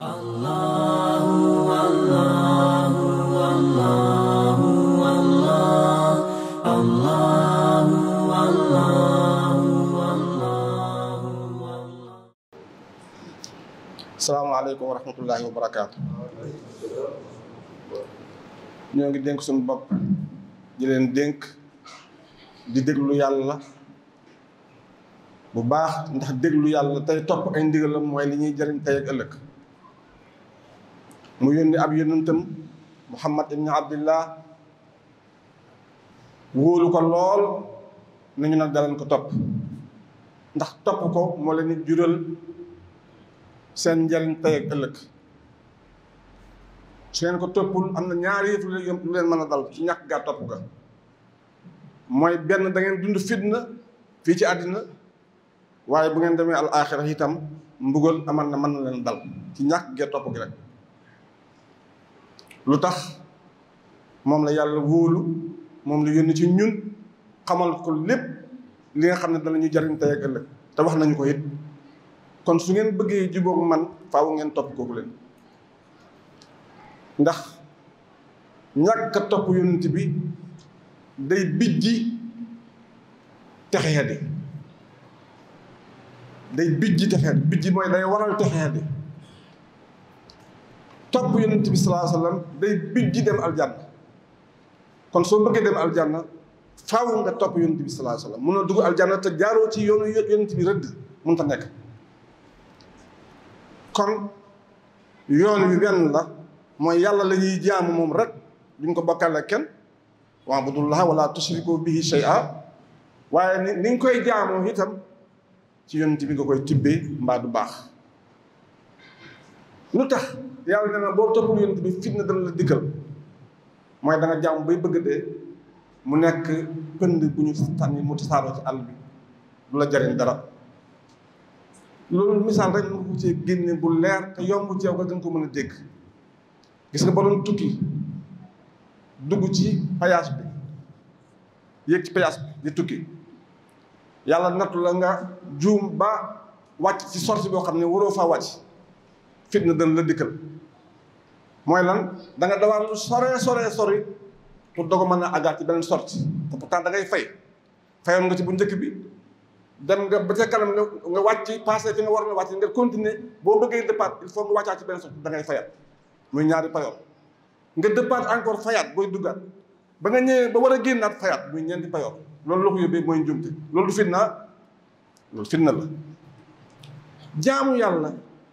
salaamaaleykum wa rahmatullahi wa barakaatu. ñoo ngi dénk suñu bopp di leen dénk di déglu yàlla bu baax ndax déglu yàlla tey topp ay ndigalam mooy li ñuy jëriñ tey ak ëllëg mu yónni ab yónnentam muhammad ibni abdillah wóolu ko lool nañu nag daleen ko topp ndax topp ko moo leen di jural seen njëriñ tey ak ëllëg su ngeen ko toppul am na ñaari yëf lu leen mën a dal ci ñàkk gaa topp ga mooy benn da ngeen dund fitna fii ci àddina waaye bu ngeen demee al axira itam mbugal aman na mën na leen dal ci ñàkk gee topp gi rek lu tax moom la yàlla wóolu moom la yónni ci ñun xamal ko lépp li nga xam ne danañu jariñ tey ak ëllëg te wax nañu ko it kon su ngeen bëggee jubóog man faaw ngeen topp kooku leen ndax ñàkk a topp yonent bi day bijji texeedi day bijji texeedi bijji mooy day waral texeedi topp yonent bi salaa sallam day bijji dem aljanna kon soo bëggee dem aljanna faaw nga topp yonent bi salaa sallam mun a dugg aljanna te jaaroo ci yoonu yonent bi rëdd mun ta nekk kon yoon wi benn la mooy yàlla la ñuy jaamu moom rek duñ ko bokkale kenn wa'budullaha wala tushriku bihi shay'a waaye ni ni nga koy jaamoo itam ci yonent bi nga koy tibbee mbaa du baax lu tax yàlla nee na boo toppul yonent bi fitna dana la dikkal mooy da nga jaam bay bëgg dee mu nekk pënd bu ñu tànni mu tasaaroo ci àll bi du la jariñ dara loolu misaal rek nga ko ci génne bu leer te yomb ci yow nga gën ko mën a dégg gis nga ba doon tukki dugg ci payaas bi yéeg ci payaas bi di tukki yàlla nattu la nga juum ba wàcc ci sorti boo xam ne waroo faa wàcc fitna dana la dikkal mooy lan da nga dawal lu sore sore sori pour dogo mën a àggaat ci beneen sorti te pourtant da ngay fay fayoon nga ci bu njëkk bi dem nga ba ca kanam nga nga wàcc passé fi nga war na wàcc nga continuer boo bëggee départ il faut nga wàccaat ci benn sorti da ngay fayat muy ñaari payoor nga départ encore fayaat booy duggaat ba nga ñëwee ba war a génnaat fayaat muy ñeenti payoor loolu la ko yóbbee mooy njumte loolu du fitna loolu fitna la jaamu yàlla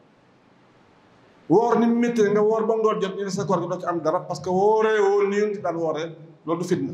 woor ni mu méttee nga woor ba ngoor jot ñu ne sa koor gi doo ci am dara parce que wooree woon ni yéen ci daan wooree loolu du fitna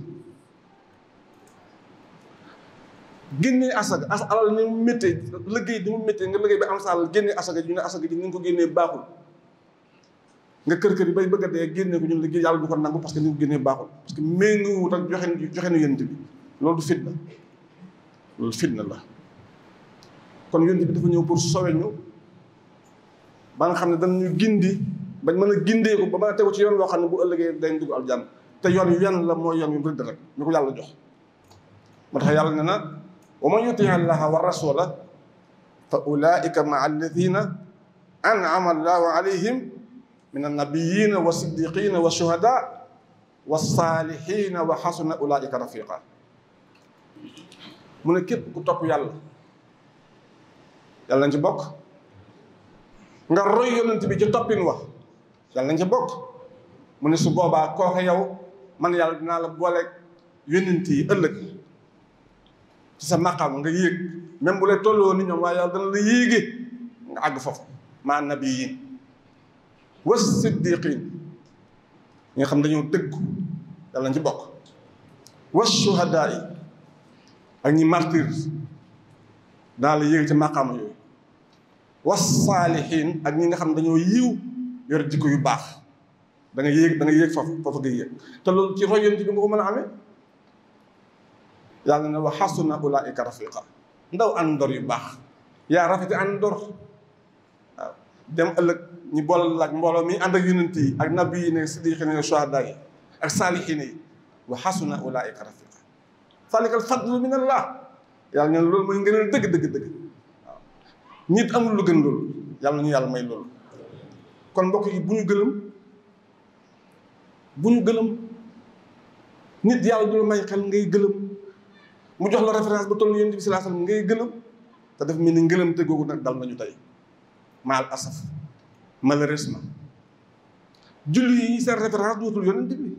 génnee asaga as alal ni mu méttee liggéey ni mu méttee nga liggéey ba am sa alal génnee asaga ñu ne asaga ji ni nga ko génnee baaxul nga kër kër yi bay bëgg a dee génne ko ñun liggéey yàlla du ko nangu parce que ni nga ko génnee baaxul parce que méngoowut ak joxe joxe nu yonent bi loolu du fitna loolu fitna la kon yonent bi dafa ñëw pour sowe ñu ba nga xam ne dañu gindi bañ mën a gindee ko ba mën a tegu ci yoon loo xam ne bu ëllëgee dañ dugg aljanna te yoon yu yenn la mooy yoon yu rëdd rek ñu ko yàlla jox moo tax yàlla ne na wa man yuti allaha wa rasula fa ulaika maa alladina an'ama allahu alayhim min annabiyina wa siddiqina wa shuhada wa salihina wa xasuna ulaika rafiqa mu ne képp ku topp yàlla yàlla nañ ci bokk nga roy yonent bi ci toppin wax yàlla nañ ci bokk mu ne su boobaa kooke yow man yàlla dinaa la booleeg yonent yi ëllëg ci sa maqaam nga yéeg même bu lay tolloo ni ñoom waaye yàlla dana la yéege nga àgg foofu ma nabiyin wa siddiqin ñi nga xam dañoo dëggu yàlla nañ ci bokk wa shuhadaa yi ak ñi martyr danaa la yéege ci maqaama yooyu wa saalihin ak ñi nga xam dañoo yiw yor jikko yu baax da nga yéeg da nga yéeg foofu foofu nga yéeg te loolu ci roy yonent bi nga ko mën a amee yàlla ne wa xasuna ulaika rafiqa ndaw àndoor yu baax yaa rafeti àndoor waaw dem ëllëg ñi boolal laaj mbooloo mi ànd ak yonent yi ak nabi yi ne siddiqin yi shuhada yi ak saalihin yi wa xasuna ulaika rafiqa zalika al fadlu min allah yàlla ne loolu mooy ngëneel dëgg dëgg dëgg waaw nit amul lu gën loolu yàlla ñu yàlla may loolu kon mbokk yi bu ñu gëlëm bu ñu gëlëm nit yàlla du la may xel ngay gëlëm mu jox la référence ba toll ni yonent bi sallallahu alayhi wasallam ngay gëlëm te daf mel ni ngëlëm te googu nag dal nañu tey maal asaf malheureusement julli yi seen référence dootul yonent bi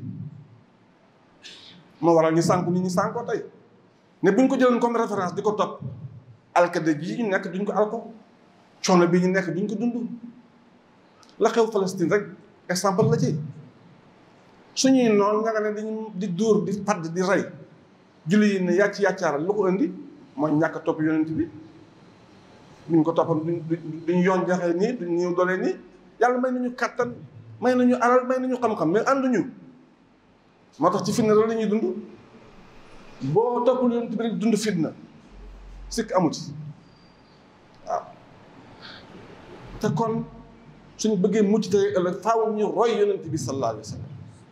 moo waral ñu sànku nit ñi sànkoo tey ne bu ñu ko jëloon comme référence di ko topp alkade ji ñu nekk duñ ko alko coono bi ñu nekk duñ ko dund la xew Palestine rek exemple la ci suñuy noonu nga nga ne dañu di dóor di padd di rey julli yi ne yàcc yàccaaral lu ko indi mooy ñàkk topp yonent bi duñ ko toppam duñ duñ yoon jaxee nii duñ ñëw dolee nii yàlla may nañu kàttan may nañu alal may nañu xam-xam mais ànduñu moo tax ci fitna loolu la ñuy dund boo toppul yonent bi rek dund fitna sikk amuti waaw te kon suñu bëggee mucc tey ëllëg faaw ñu roy yonent bi sallallahu alayhi wa sallam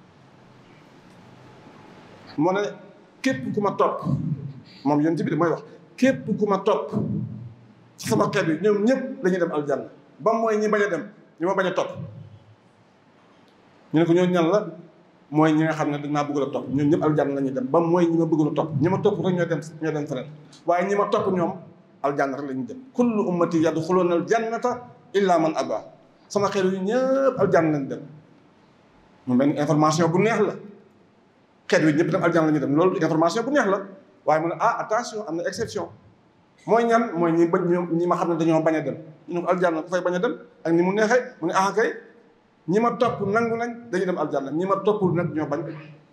moo ne képp ku ma topp moom yonent bi damay wax képp ku ma topp ci sama xeet bi ñoom ñëpp dañuy dem aljanna ba mooy ñi bañ a dem ñi ma bañ a topp ñu ne ko ñoo ñan la mooy ñi nga xam ne dañ maa bëgg a topp ñoom ñëpp aljanna la ñuy dem ba mooy ñi ma bëgg a topp ñi ma topp rek ñoo dem ñoo dem feneen waaye ñi ma topp ñoom aljanna rek la ñuy dem kullu ummati yadxuluuna aljannata illa man aba sama xeet yu ñëpp aljanna lañ dem mu mel ni information bu neex la xeet wi ñëpp dem aljanna la ñuy dem loolu information bu neex la waaye mu ne ah attention am na exception mooy ñan mooy ñi bañ ñi ma xam ne dañoo bañ a dem ñu ne ko aljanna ku fay bañ a dem ak ni mu neexee mu ne ah kay ñi ma topp nangu nañ dañuy dem aljanna ñi ma toppul nag ñoo bañ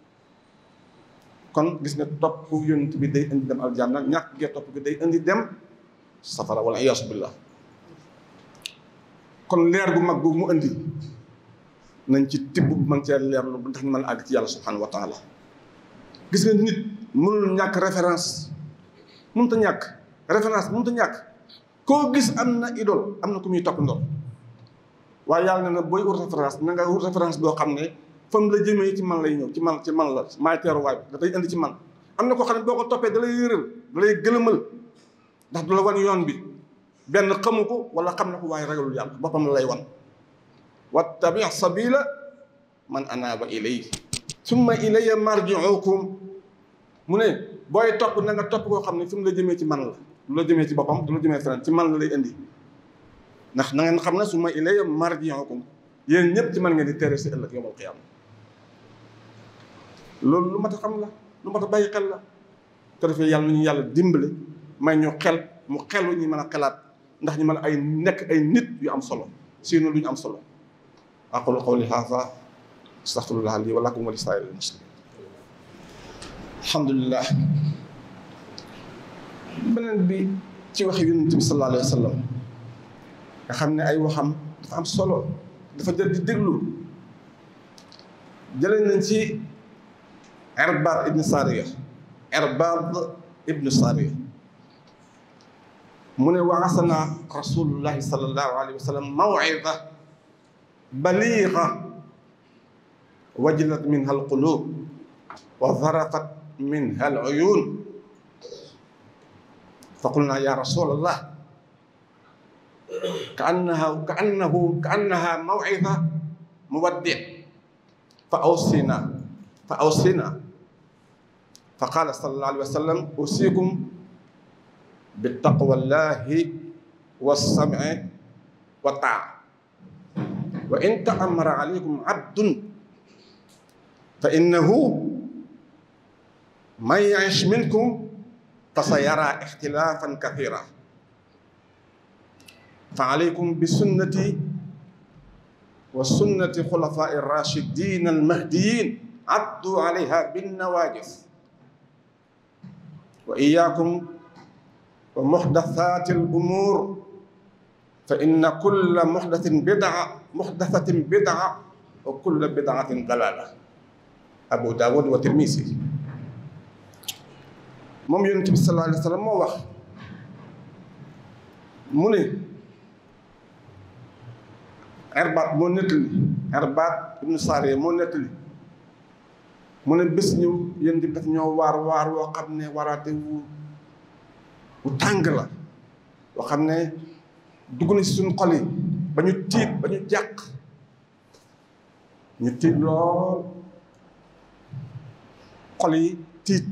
kon gis nga topp yonent bi day indi dem aljanna ñàkk gee topp bi day indi dem safara wala iyaasu billah kon leer gu mag boobu mu indi nañ ci tibb bu man cee leerlu bu ndax ñu mën a àgg ci yàlla subhanahu wa taala gis nga nit mënul ñàkk référence mënut a ñàkk référence mënut a ñàkk koo gis am na idole am na ku muy topp ndoor waaye yàlla ne na booy wut référence na nga wut référence boo xam ne fam la jëmee ci man lay ñëw ci man ci man la maay teeruwaay bi dafay indi ci man am na koo xam ne boo ko toppee da lay yëral da lay gëlëmal ndax du la wan yoon bi benn xamu ko wala xam na ko waaye ragalul yàlla boppam la lay wan wattabi sabila man anaaba ilay summa ilayya marjiukum mu ne booy topp na nga topp koo xam ne fi mu la jëmee ci man la du la jëmee ci boppam du la jëmee feneen ci man la lay indi ndax na ngeen xam ne summa ilayya marjiukum yéen ñëpp ci man ngeen di tere si ëllëg yawmal qiyaama loolu lu mat a xam la lu mat a bàyyi xel la te defee yàlla ñu yàlla dimbale may ñu xel mu xelu ñu mën a xelaat ndax ñu mën a ay nekk ay nit yu am solo sinon lu ñu am solo aqulu qawli haadha astaghfirullah li wa lakum wa li saa'iril muslimin alhamdulillah beneen bi ci waxi yonent bi sallallahu alayhi wa sallam nga xam ne ay waxam dafa am solo dafa jël di déglu jëlee nañ ci Irbaad ibn Sariya Irbaad ibn Sariya mu ne waasana rasulullahi sallallahu alayhi wa sallam maw'ida baliiga wajilat minha alqulub wa zarafat minha aluyun فقلنا يا رسول الله كأنها كأنه كأنها موعظة مودع فأوصينا فأوصينا فقال صلى الله عليه وسلم أوصيكم بتقوى الله والسمع والطاعة وإن تأمر عليكم عبد فإنه من يعش منكم فسيرى اختلافا كثيرا فعليكم بسنتي وسنة خلفاء الراشدين المهديين عضوا عليها بالنواجذ وإياكم ومحدثات الأمور فإن كل محدث بدعة محدثة بدعة وكل بدعة ضلالة أبو داود والترمذي moom yonent bi sallallahu alayhi wa sallam moo wax mu ne Irbaat moo nettali Irbaat ibnu Saariya moo nettali mu ne bés ñëw yonent bi daf ñoo waar waar woo xam ne waraate wu wu tàng la woo xam ne dugg na si suñu xol yi ba ñu tiit ba ñu jàq ñu tiit lool xol yi tiit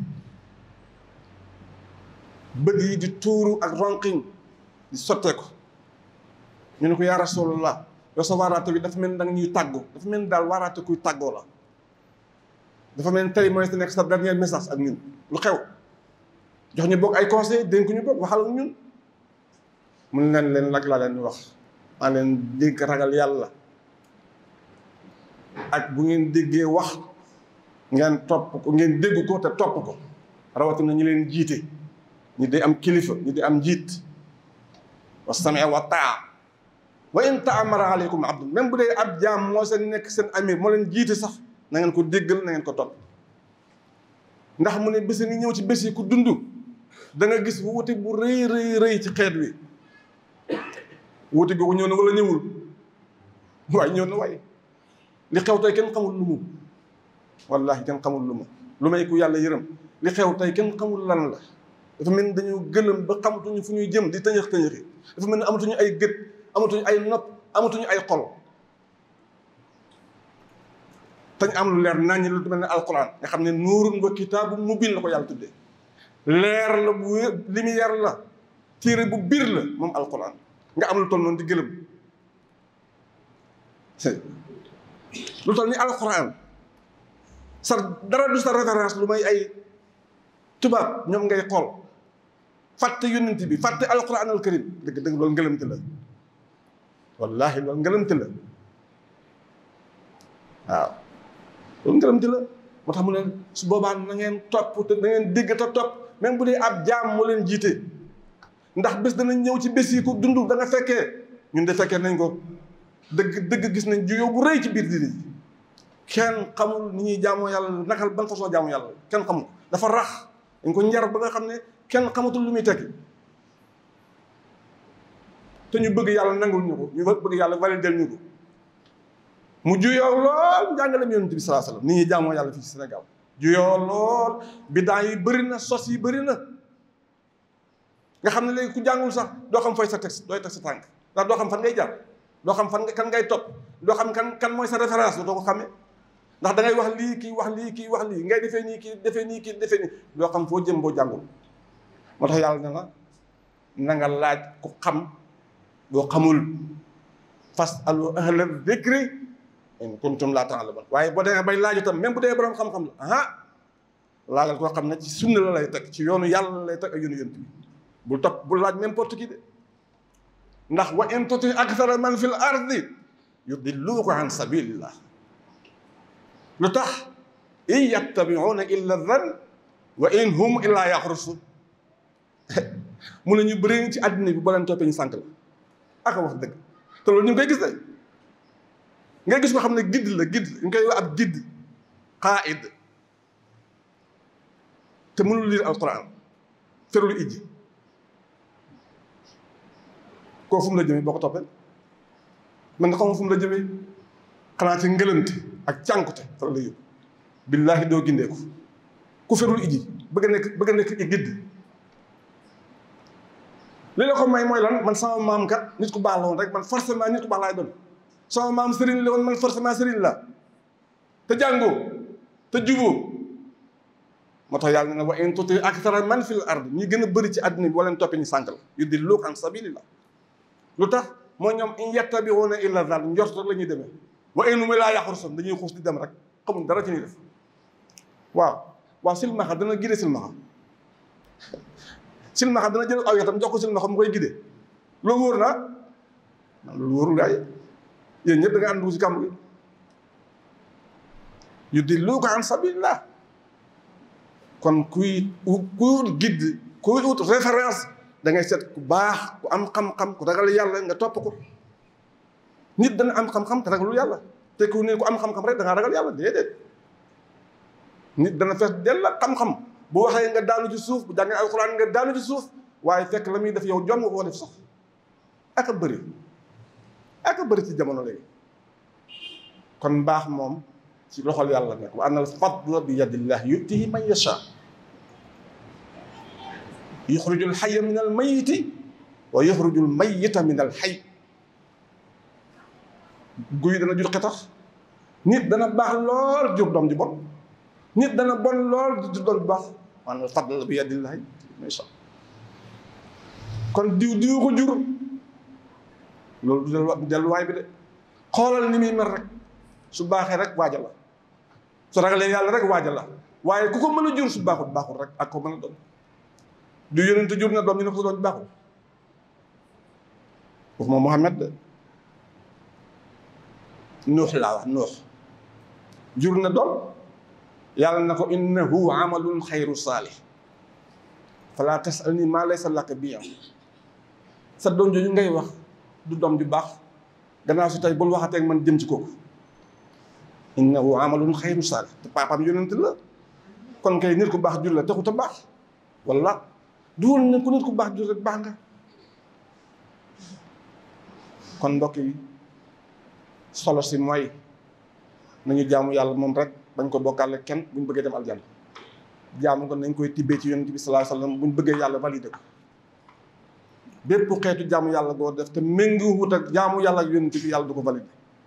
bët yi di tuuru ak ronqiñ di sotteeku ñu ne ko yaa rasulallah yow sa waaraate bi dafa mel ni danga ñuy tàggu dafa mel ni daal waaraate kuy tàggoo la dafa mel ni tey mooy sa nekk sa dernier message ak ñun lu xew jox ñu bokk ay conseil dénk ñu bokk waxal ak ñun mun leen leen lag laa leen di wax maa leen dégg ragal yàlla ak bu ngeen déggee wax ngeen topp ko ngeen dégg ko te topp ko rawatina ñu leen jiite ñu di am kilifa ñu di am njiit wa samia wa taa wa in taamara aleykum abdu même bu dee ab jaam moo seen nekk seen amir moo leen jiite sax na ngeen ko déggal na ngeen ko topp ndax mu ne bés ngi ñëw ci bés yi ku dund da nga gis wuute bu rëy rëy rëy ci xeet wi wuute googu ñëw na wala ñëwul waaye ñëw na waaye li xew tey kenn xamul lu mu wallahi kenn xamul lu mu lu may ku yàlla yërëm li xew tey kenn xamul lan la dafa mel ni dañu gëlëm ba xamatuñu fu ñuy jëm di tëñëx tëñëxi dafa mel ni amatuñu ay gët amatuñu ay nopp amatuñu ay xol tañ am lu leer naññ lu mel ne alquran nga xam ne nuurun wa kitaabu mubin la ko yàlla tuddee leer la bu lumière la téere bu biir la moom alquran nga am lu toll noonu di gëlëm lu toll ni alquran sa dara du sa référence lu may ay tubaab ñoom ngay xool fàtte yonent bi fàtte alquran al karim dëgg dëgg loolu ngëlëmte la wallahi loolu ngëlëmte la waaw loolu ngëlëmte la moo tax mu ne su boobaa na ngeen topp te na ngeen dégg te topp même bu dee ab jaam moo leen jiite ndax bés danañ ñëw ci bés yi ku dund da nga fekkee ñun de fekkee nañ ko dëgg dëgg gis nañ juyoo bu rëy ci biir diine ji kenn xamul ni ñuy jaamoo yàlla nakal ban façon jaamu yàlla kenn xamul dafa rax dañ ko njar ba nga xam ne kenn xamatul lu muy tekki te ñu bëgg yàlla nangul ñu ko ñu bëgg yàlla validel ñu ko mu juyoo lool njàngaleem yonent bi salaa salaam ni ñuy jaamoo yàlla fii ci Sénégal juyoo lool bidaa yi bëri na sos yi bëri na nga xam ne léegi ku jàngul sax doo xam fooy sa teg dooy teg sa tànk ndax doo xam fan ngay jaar doo xam fan kan ngay topp doo xam kan kan mooy sa référence doo ko xamee ndax da ngay wax lii kii wax lii kii wax lii ngay defee nii kii defee nii kii defee nii doo xam foo jëm boo jàngul moo tax yàlla ne la na nga laaj ku xam boo xamul fas alu ahla dhikri in kuntum laa ta'lamun waaye boo demee bay laaj itam même bu dee borom xam-xam la ah laajal koo xam ne ci sunna la lay teg ci yoonu yàlla la lay teg ak yoonu yonent bi bul topp bul laaj n'importe qui de ndax wa in tuti akthara man fil ardi yudilluuka an sabilillah lu tax in yattabi'una illa dhann wa in hum illa yaxrusun mu ne ñu bëri ci àddina bi boo leen toppee ñu sànq la aka wax dëgg te loolu ñu ngi koy gis de ngay gis ko xam ne gidd la gidd ñu koy wax ab gidd qaa'id te mënul lire alquran ferlu ijji koo fu mu la jëmee boo ko toppee man nga xam fu mu la jëmee xanaa ci ngëlante ak cànkute fa la yóbbu billaahi doo gindeeku ku ferul iji bëgg a nekk bëgg a nekk i gidd li la ko may mooy lan man sama maam kat nit ku baax la woon rek man forcément nit ku baax laay doon sama maam sëriñ la woon man forcément sëriñ la te jàngoo te juboo moo tax yàlla ne wa in tuti akthara man fil ard ñi gën a bëri ci àddina bi boo leen toppee ñu sànq la yudilluuka an sabilillah lu tax moo ñoom in yattabi'una illa dhann njort rek la ñuy demee wa in hum laa yaxrusun dañuy xuus di dem rek xamul dara ci ñuy def waaw waaw silmaxa dana gide silmaxa silmaxa dana jël aw yatam jox ko silmaxa mu koy gide loolu wóor naa loolu wóorul gaay yéen ñëpp da nga ànd dugg si kàmb gi yudilluuka an sabilillah kon kuy kuy guide kuy ut référence da ngay seet ku baax ku am xam-xam ku ragal yàlla nga topp ko nit dana am xam-xam te ragalul yàlla te ku ne ku am xam-xam rek da ngaa ragal yàlla déedéet nit dana fees dell la xam-xam bu waxee nga daanu ci suuf bu jàngee alxuraan nga daanu ci suuf waaye fekk la muy def yow jom nga koo def sax ak a bëri ak a bëri ci jamono léegi kon mbaax moom ci loxol yàlla nekk wa anna al fadla bi yadillah yutihi man yasha yuxriju al xaya min al mayiti wa yuxriju al mayita min al xay guy dana jur xetax nit dana baax lool jur doom ji bon nit dana bon lool jur doom ji baax maanaam fadl bi yadillahi masha kon diw diw ko jur loolu du dellu delluwaay bi de xoolal ni muy mel rek su baaxee rek waaja la su ragalee yàlla rek waaja la waaye ku ko mën a jur su baaxul baaxul rek ak ko mën a doon du yonente jur na doom ñu ne ko sa doom ji baaxul foofu moom Muhammad de nuux laa wax nuux jur na doom yàlla na ko innahu amalun xayru saalih fala tasalni maa laysa laka bi am sa doom jooju ngay wax du doom ju baax gannaaw si tey bul waxateeg man jëm ci kooku innahu amalun xayru saalih te papaam yonent la kon kay nit ku baax jur la taxut a baax walla duwul ne ku nit ku baax jur rek baax nga kon mbokk yi solo si mooy nañu jaamu yàlla moom rek bañ ko bokkaale kenn buñ bëggee dem aljanna jaamu ko nañ koy tibbee ci yonent bi sallallahu alayhi wasallam buñ bëggee yàlla validé ko bépp xeetu jaamu yàlla goo def te méngoowut ak jaamu yàlla ak yonent bi yàlla du ko validé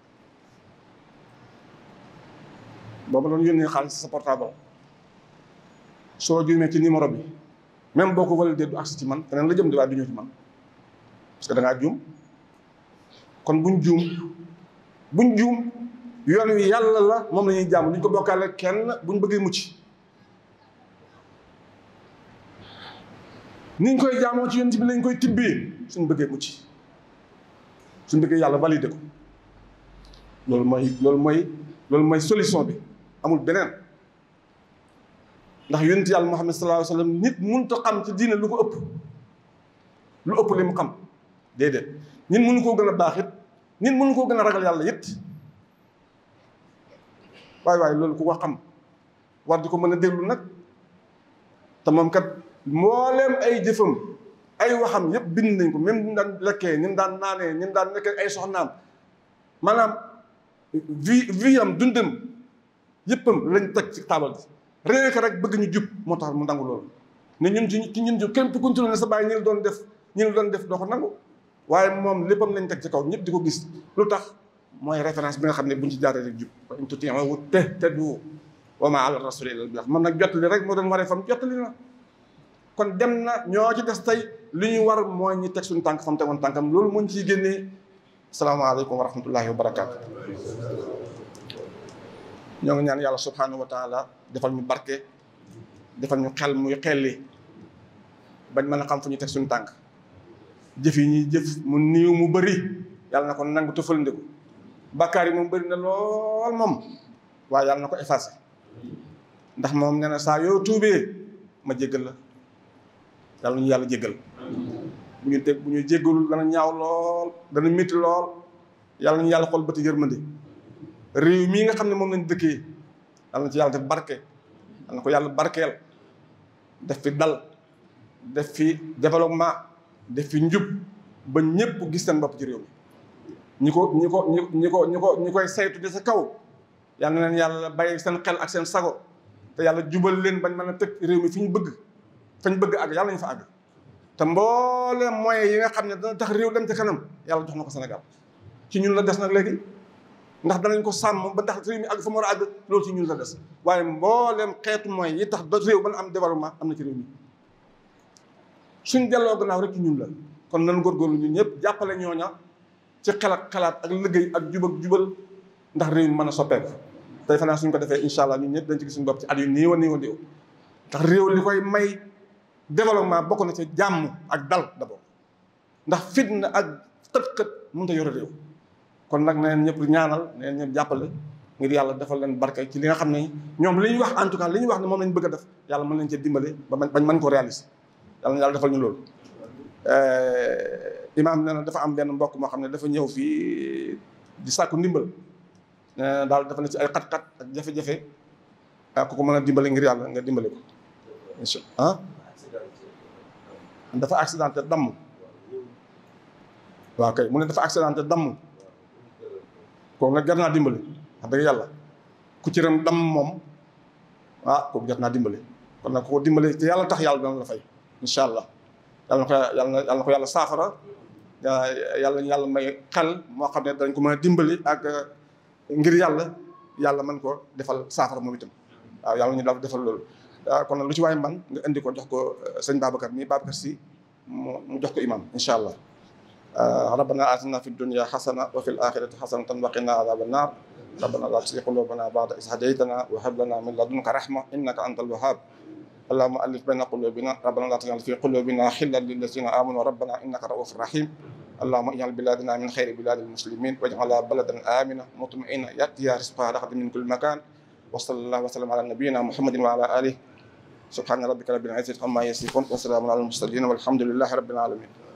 booba doon yónnee xaalis sa portable soo juumee ci numéro bi même boo ko validé du agsi ci man feneen la jëm di waaye du ñëw ci man parce que da ngaa juum kon buñ juum buñ juum yoon wi yàlla la moom la ñuy jàmm duñ ko bokkaale kenn buñ bëggee mucc niñ koy jaamoo ci yonent bi lañ koy tibbee suñ bëggee mucc suñ bëggee yàlla validé ko loolu mooy loolu mooy loolu mooy solution bi amul beneen ndax yonent yàlla Muhammad sallallahu alayhi wa sallam nit mënut a xam ci diine lu ko ëpp lu ëpp li mu xam déedéet nit mënu koo gën a baax it nit mënu koo gën a ragal yàlla it waaye waaye loolu ku ko xam war di ko mën a déglu nag te moom kat mbooleem ay jëfam ay waxam yëpp bind nañ ko même ni mu daan lekkee ni mu daan naanee ni mu daan nekkee ay soxnaam maanaam vie vie am dundam yëppam lañ teg ci taabal bi réew ko rek bëgg ñu jub moo tax mu nangu loolu ne ñun ci ci ñun kenn ku continué ne sa bàyyi ñi la doon def ñi la doon def doo ko nangu waaye moom léppam lañ teg ci kaw ñëpp di ko gis lu tax mooy référence bi nga xam ne buñ ci jaaree rek jub wa in tuti'uhu tahtadu wa ma ala rasuli illa al-balagh man nag jottali rek moo doon waree fam jottali na kon dem na ñoo ci des tey li ñu war mooy ñi teg suñu tànk fam tegoon tànkam loolu muñ ciy génnee asalaamaaleykum wa rahmatullahi wa barakaatu ñoo ngi ñaan yàlla subhanahu wa taala defal ñu barke defal ñu xel muy xelli bañ mën a xam fu ñu teg suñu tànk jëf yi ñuy jëf mu niiw mu bëri yàlla na ko nangu te fëlandiku bàkkaar yi moom bëri na lool moom waaye yàlla na ko effacé ndax moom nee na saa yoo tuubee ma jéggal la yàlla ñu yàlla jéggal bu ñu teg bu ñu jéggalul dana ñaaw lool dana métti lool yàlla ñu yàlla xool bëti yërmande réew mii nga xam ne moom lañ dëkkee yàlla na ci yàlla def barke yàlla na ko yàlla barkeel def fi dal def fi développement def fi njub ba ñëpp gis seen bopp ci réew mi ñi ko ñi ko ñi ko ñi ko ñi koy saytu di sa kaw yal na leen yàlla bàyyi seen xel ak seen sago te yàlla jubal leen bañ mën a teg réew mi fi ñu bëgg fañ bëgg àgg yàlla ñu fa àgg te mbooleem moyens yi nga xam ne dana tax réew dem ci kanam yàlla jox na ko Sénégal ci ñun la des nag léegi ndax danañ ko sàmm ba tax réew mi àgg fa mu war a àgg loolu ci ñun la des waaye mbooleem xeetu moyens yi tax ba réew ba am développement am na ci réew mi suñ delloo gannaaw rek ci ñun la kon nan góorgóorlu ñun ñëpp jàppale ñooña ci xel ak xalaat ak liggéey ak jub ak jubal ndax réew mi mën a soppeeku tey fanaa suñ ko defee incha allah ñun ñëpp dañ ci gis suñu bopp ci at yu néew a néew a néew ndax réew li koy may développement bokk na ci jàmm ak dal d'abord ndax fitna ak xët-xët mënut a yore réew kon nag neen ñëpp ñaanal neen ñëpp jàppale ngir yàlla defal leen barke ci li nga xam ne ñoom li ñu wax en tout cas li ñu wax ne moom lañ bëgg a def yàlla mën leen cee dimbale ba bañ mën ko réaliser yàlla na yàlla defal ñu loolu imaam nee na dafa am benn mbokk moo xam ne dafa ñëw fii di sàkku ndimbal nee na daal dafa ne ci ay xat-xat ak jafe-jafe ah ku ko mën a dimbale ngir yàlla nga dimbale ko incha ah dafa accidenté damm waaw kay mu ne dafa accidenté damm kooku nag jar naa dimbale wax dëgg yàlla ku ci ram damm moom ah kooku jar naa dimbale kon nag ku ko dimbale te yàlla tax yàlla dana la fay incha allah yàlla na ko yàlla yàlla na ko yàlla saafara yàlla yàlla may xel moo xam ne dañ ko mën a dimbali ak ngir yàlla yàlla mën ko defal saafara moom itam waaw yàlla ñu daal defal loolu kon nag lu ci waay man nga indi ko jox ko sëñ Babacar mii Babacar si mu jox ko imam incha allah rabbana atina fi dunya xasana wa fi l axirati xasanatan wa qina adaba annar rabbana la tuzigh qulubana ba'da idh hadaytana wa hab lana min ladunka rahma innaka antal wahhab اللهم ألف بين قلوبنا ربنا لا تجعل في قلوبنا خلا للذين آمنوا ربنا إنك رؤوف رحيم اللهم اجعل بلادنا من خير بلاد المسلمين واجعلها بلدا آمنا مطمئنا يأتيها رزقها رغدا من كل مكان وصلى الله وسلم على نبينا محمد وعلى آله سبحان ربك رب العزة عما يصفون وسلام على المرسلين والحمد لله رب العالمين